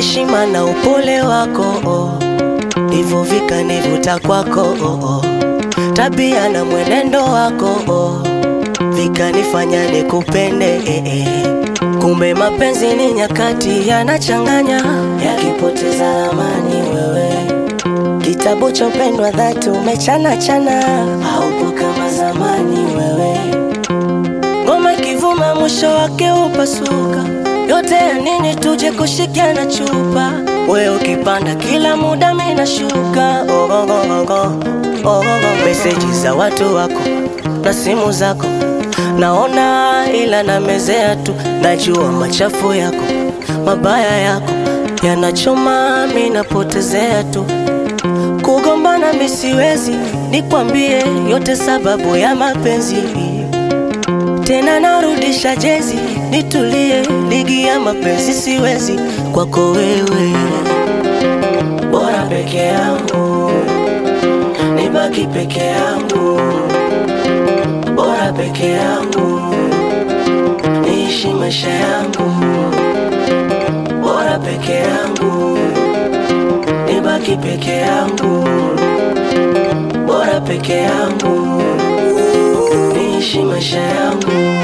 heshima na upole wako oh. Hivyo vikanivuta kwako oh, oh. Tabia na mwenendo wako oh. Vikanifanya nikupende eh, eh. Kumbe mapenzi ni nyakati yanachanganya, yakipoteza amani wewe Kitabu cha upendo wa dhati umechana chana, haupo kama zamani wewe. Ngoma ikivuma mwisho wake upasuka, yote ya nini tuje kushikiana chupa? Wewe ukipanda kila muda mimi nashuka. Oh, oh, oh, oh, oh, oh, oh. Meseji za watu wako na simu zako naona, ila namezea tu, najua machafu yako mabaya yako yanachoma, mimi napotezea tu kugombana mi siwezi, nikwambie yote sababu ya mapenzi. Tena narudisha jezi, nitulie, ligi ya mapenzi siwezi kwako wewe, bora peke yangu, nibaki peke yangu, bora peke yangu, niishi maisha yangu, bora peke yangu nibaki peke yangu, bora peke yangu, niishi maisha yangu.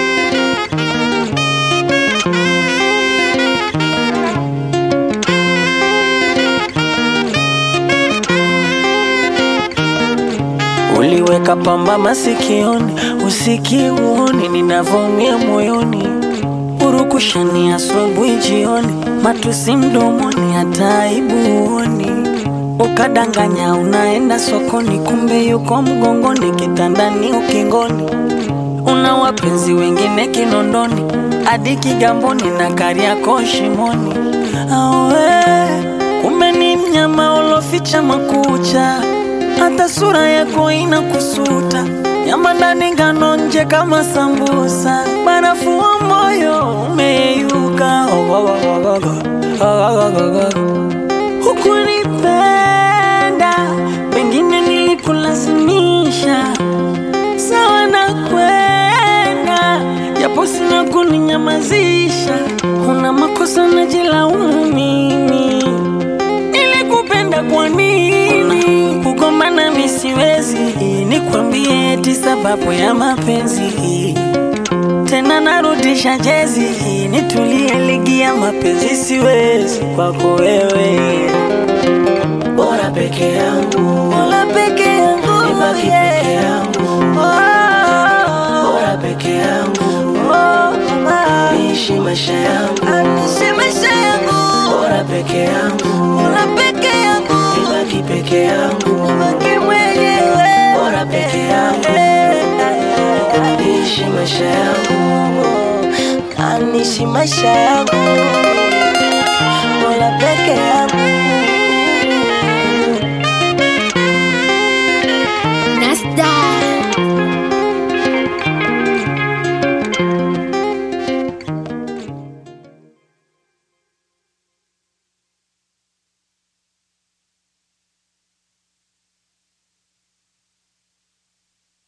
Uliweka pamba masikioni, usiki uoni ninavyoumia moyoni, urukushani asubuhi jioni, matusi mdomoni, hata aibu uoni. Ukadanganya unaenda sokoni, kumbe yuko mgongoni, kitandani, ukingoni. Una wapenzi wengine Kinondoni, hadi Kigamboni na Kariakoo shimoni. Awe, kumbe ni mnyama uloficha makucha hata sura yako inakusuta, nyama ndani ngano nje kama sambusa, barafu wa moyo umeyeyuka. Hukunipenda, pengine nilikulazimisha, sawa na kwenda, japo sina kuninyamazisha. Una makosa najilaumu mimi, nilikupenda kwa nini? Kugombana mi siwezi, nikwambie eti sababu ya mapenzi. Tena narudisha jezi, nitulie, ligi ya mapenzi siwezi kwako wewe, Bora peke yangu, wala peke yangu nibaki yeah. peke yangu, Oh, bora peke yangu, oh, mama. niishi maisha yangu, Anishe maisha yangu, bora peke yangu, wala peke yangu, nibaki peke yangu, baki mwenyewe, Bora peke yangu. niishi maisha yangu, anishi maisha yangu, bora peke yangu.